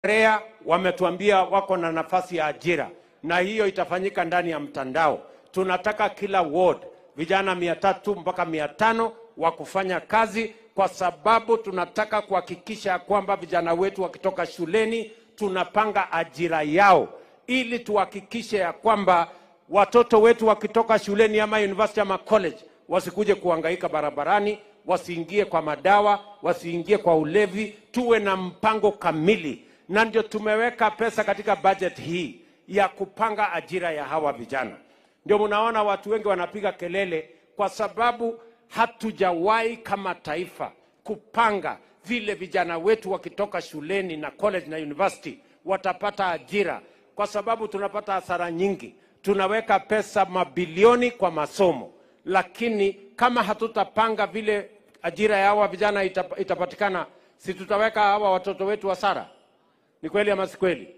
REA wametuambia wako na nafasi ya ajira, na hiyo itafanyika ndani ya mtandao. Tunataka kila ward vijana mia tatu mpaka mia tano wa kufanya kazi, kwa sababu tunataka kuhakikisha kwamba vijana wetu wakitoka shuleni tunapanga ajira yao, ili tuhakikishe ya kwamba watoto wetu wakitoka shuleni ama university ama college wasikuje kuhangaika barabarani, wasiingie kwa madawa, wasiingie kwa ulevi. Tuwe na mpango kamili, na ndio tumeweka pesa katika budget hii ya kupanga ajira ya hawa vijana. Ndio mnaona watu wengi wanapiga kelele, kwa sababu hatujawahi kama taifa kupanga vile vijana wetu wakitoka shuleni na college na university watapata ajira, kwa sababu tunapata hasara nyingi. Tunaweka pesa mabilioni kwa masomo, lakini kama hatutapanga vile ajira ya hawa vijana itap, itapatikana, si tutaweka hawa watoto wetu hasara? Ni kweli ama si kweli?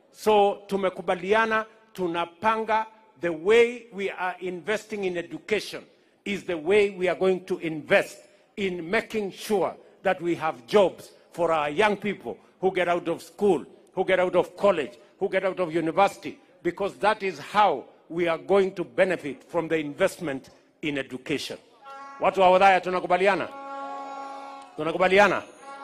So tumekubaliana, tunapanga the way we are investing in education is the way we are going to invest in making sure that we have jobs for our young people who get out of school, who get out of college, who get out of university, because that is how we are going to benefit from the investment in education. Watu wa Wadhaya tunakubaliana? Tunakubaliana?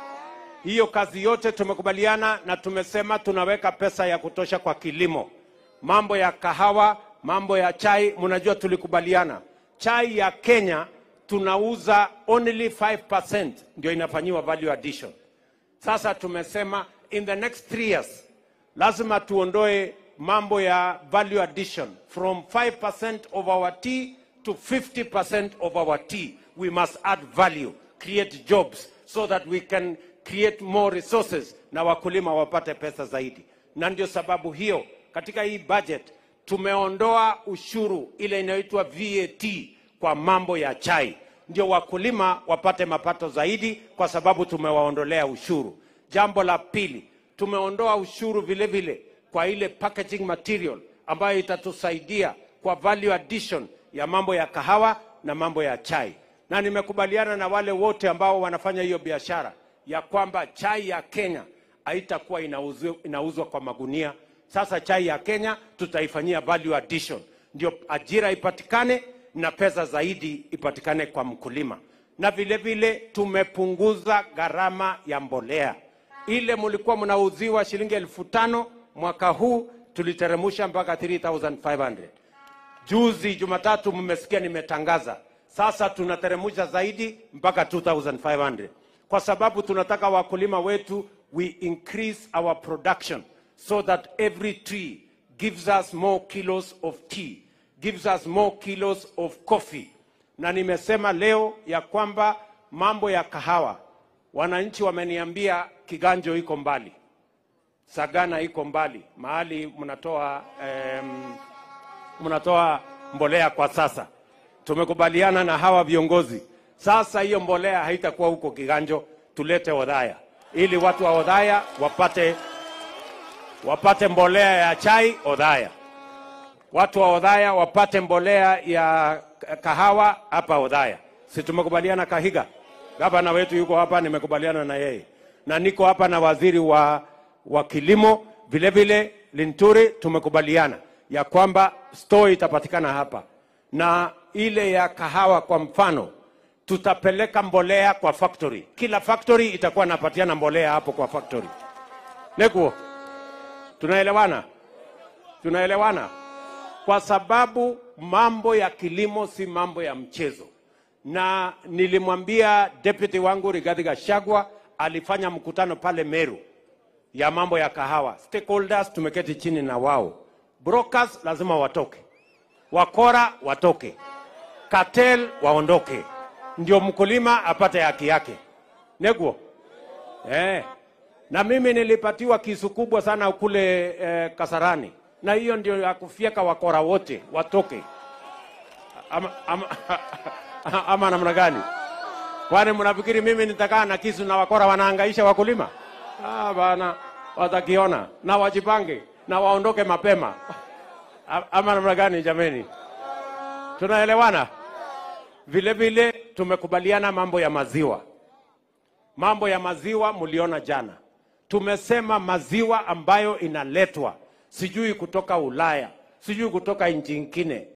Hiyo kazi yote tumekubaliana na tumesema tunaweka pesa ya kutosha kwa kilimo. Mambo ya kahawa, mambo ya chai, mnajua tulikubaliana. Chai ya Kenya tunauza only 5% ndio inafanyiwa value addition. Sasa tumesema in the next three years lazima tuondoe mambo ya value addition from 5% of our tea to 50% of our tea. We must add value, create jobs so that we can create more resources na wakulima wapate pesa zaidi. Na ndio sababu hiyo katika hii budget tumeondoa ushuru ile inayoitwa VAT kwa mambo ya chai, ndio wakulima wapate mapato zaidi, kwa sababu tumewaondolea ushuru. Jambo la pili, tumeondoa ushuru vile vile kwa ile packaging material ambayo itatusaidia kwa value addition ya mambo ya kahawa na mambo ya chai, na nimekubaliana na wale wote ambao wanafanya hiyo biashara ya kwamba chai ya Kenya haitakuwa inauzwa, inauzwa kwa magunia. Sasa chai ya Kenya tutaifanyia value addition, ndio ajira ipatikane na pesa zaidi ipatikane kwa mkulima, na vile vile tumepunguza gharama ya mbolea. Ile mlikuwa mnauziwa shilingi elfu tano mwaka huu tuliteremusha mpaka 3500 Juzi Jumatatu mmesikia nimetangaza, sasa tunateremusha zaidi mpaka 2500 kwa sababu tunataka wakulima wetu we increase our production so that every tree gives us more kilos of tea, gives us more kilos of coffee. Na nimesema leo ya kwamba mambo ya kahawa, wananchi wameniambia Kiganjo iko mbali, Sagana iko mbali, mahali mnatoa em, mnatoa mbolea kwa sasa. Tumekubaliana na hawa viongozi sasa hiyo mbolea haitakuwa huko Kiganjo, tulete Odhaya ili watu wa Odhaya wapate, wapate mbolea ya chai Odhaya, watu wa Odhaya wapate mbolea ya kahawa hapa Odhaya. Si tumekubaliana? Kahiga gavana wetu yuko hapa, nimekubaliana na yeye, na niko hapa na waziri wa, wa kilimo vile vile Linturi, tumekubaliana ya kwamba store itapatikana hapa, na ile ya kahawa kwa mfano tutapeleka mbolea kwa factory. Kila factory itakuwa napatiana mbolea hapo kwa factory. Nekuo, tunaelewana? Tunaelewana? Kwa sababu mambo ya kilimo si mambo ya mchezo, na nilimwambia deputy wangu Rigathi Gachagua alifanya mkutano pale Meru ya mambo ya kahawa. Stakeholders tumeketi chini na wao, brokers lazima watoke, wakora watoke, cartel waondoke ndio mkulima apate haki yake. Neguo eh. Na mimi nilipatiwa kisu kubwa sana kule eh, Kasarani, na hiyo ndio ya kufyeka wakora wote watoke, ama, ama, ama namna gani? Kwani mnafikiri mimi nitakaa na kisu na wakora wanahangaisha wakulima? Ah, bana, watakiona na wajipange na waondoke mapema ama namna gani? Jameni, tunaelewana? Vile vile tumekubaliana mambo ya maziwa. Mambo ya maziwa mliona jana, tumesema maziwa ambayo inaletwa sijui kutoka Ulaya, sijui kutoka nchi nyingine,